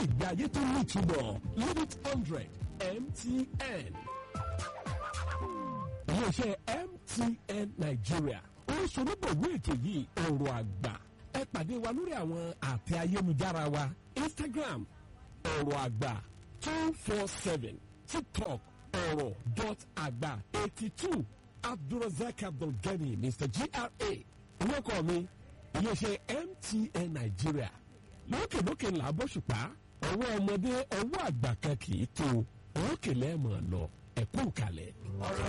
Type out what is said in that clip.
ìgbé ayé tó ní ìtumọ̀ limit hundred mtn. iléeṣẹ́ mtn nigeria oríṣiríṣi ètò yìí ọ̀rọ̀ àgbà ẹ pàdé wa lórí àwọn àtẹ ayélujára wa instagram ọ̀rọ̀ àgbà two four seven tiktok ọ̀rọ̀ dot àgbà eighty two abdulrasaq abdulgani mr gra orúkọ mi iléeṣẹ́ mtn nigeria lókèlókè ńlá bọ́ṣùpá ọwọ́ ọmọdé ọwọ́ àgbà kan kì í tó òkè lẹ́ẹ̀mọ̀ lọ ẹ̀kú kalẹ̀. ọ̀rọ̀